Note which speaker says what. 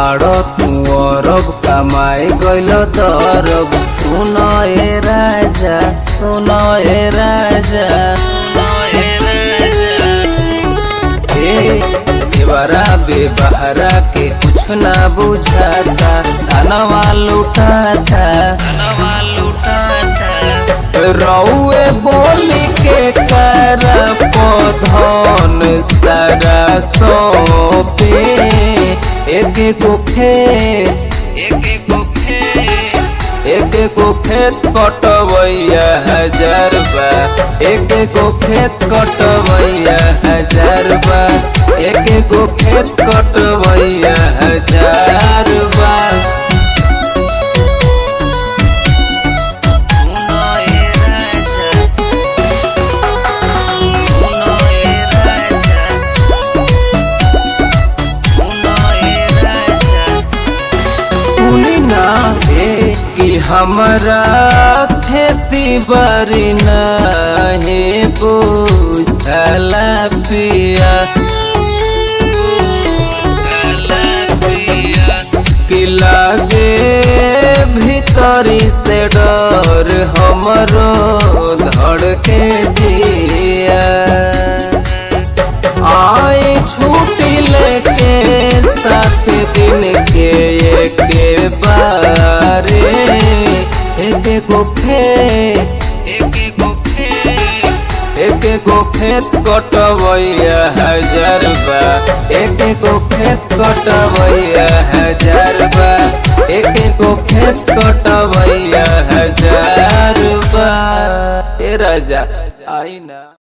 Speaker 1: बाड़ो तू अरब कमाई गइल तरब सुन ए राजा सुन ए राजा ए देवरा बेबहरा के कुछ ना बुझाता धनवा लुटाता धनवा लुटाता रउए बोली के कर पौधन तारा सौंपे एक गो खेत एक गो खेत एक गो खेत कटवैया हजार बा एक गो खेत कटवैया हजार बा एक गो खेत कटवैया हजार बा सुनी ना हे कि हमारा खेती बड़ी नहीं बुझला पिया कि लागे भीतरी से डर हमरो धड़के दिया आए छुट्टी लेके सात दिन के एक बारे एक गो खेत एक गो खेत एक गो खेत कटवैया हजार बा एक गो खेत कटवैया हजार बा एक गो खेत कटवैया हजार बा ए राजा आई ना